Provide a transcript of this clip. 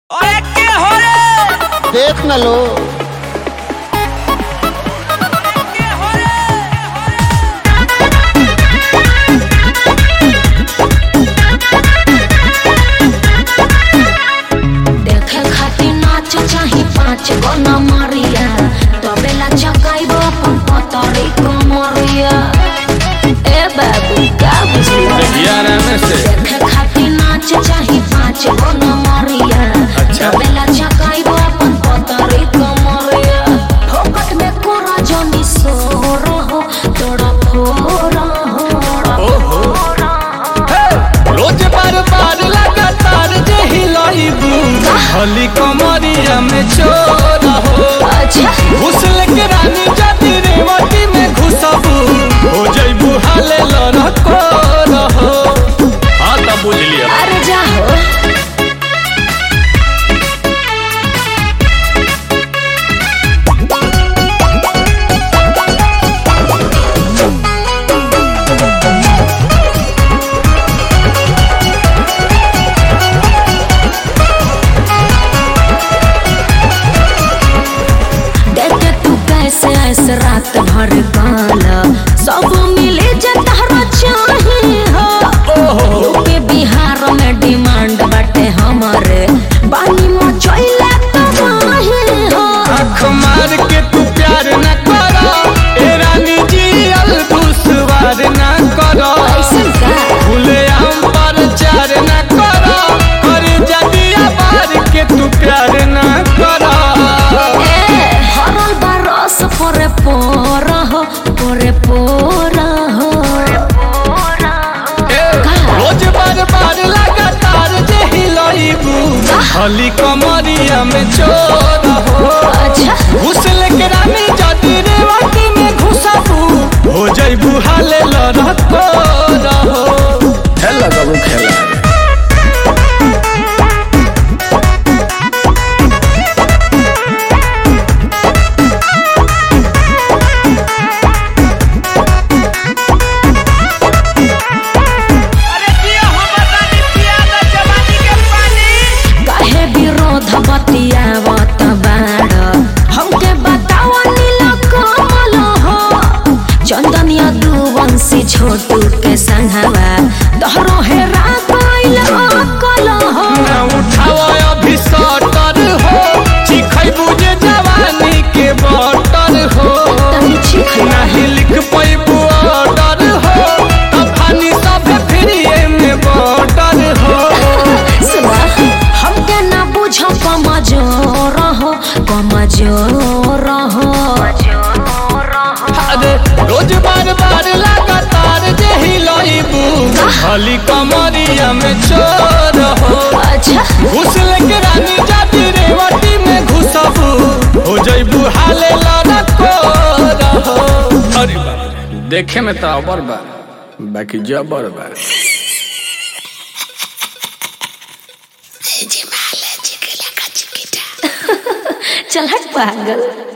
अरे के हो रे देख न लो के हो रे देखे खातिर नाच चाही पाँच गो नमरिया तबेला चकाइब अपन पतरी कमरिया ए बाबू का बुझलिया देखे खातिर नाच चाही पाँच गो नमरिया तबेला चकाइब अपन पतरी कमरिया फोकट में कोरा जनी सोर हो तोड़ा फोर हो रोज बार बार लगातार जे हिलाइबू हली कमरिया में चोर हो अच्छा घुसल के रानी जाति रेवती में घुसबू हो जइबू हाले लड़को रहो हाँ तब बुझ लिया अरे जाहो देखे तू कैसे ऐसे रात भर गाना सब मिले जे तहरा चाही हो यूपी बिहार में डिमांड बाटे हमारे बानी मचैला तबाही हो आँख मार के तू प्यार न करो ए रानी जी अल दुश्वार न करो ऐसन का खुले आम पर चार न करो कर जदिया बार के तू प्यार न करो ए हरल बरस परे पोर हो परे पोर हो ए, रोज बार बार लगातार जे हिलाइबू हली कमरिया में चोर हो अच्छा घुसल के रानी जदी रेवती में घुसबू हो जइबू हाले लड़को रहो खेला बाबू खेला अरे जिया हम बतानी पिया द जवानी के पानी काहे विरोध बतियावत बाड़ हमके बतावा नीला कमल हो चंदनिया दुवंशी छोटू के संघवा तोहरो हेरा गइल अकल हो ना उठावा अभी सटर हो चिखैबू जे जवानी के बटर हो तनी चिख नाही लिख पैबू ऑर्डर हो तफानी सब फ्रीए में बॉर्डर हो सुना हमके ना बुझ कमजोर हो कमजोर हो अरे रोज बार बार लगातार जे हिलाइबू खाली कमरिया में चोर हो अच्छा घुसल के रानी जाति रेवती में घुसबू हो जइबू हाले लड़को रहो अरे बाप रे, देखे में तो अबर बा बाकी जबर बा चल हट पागल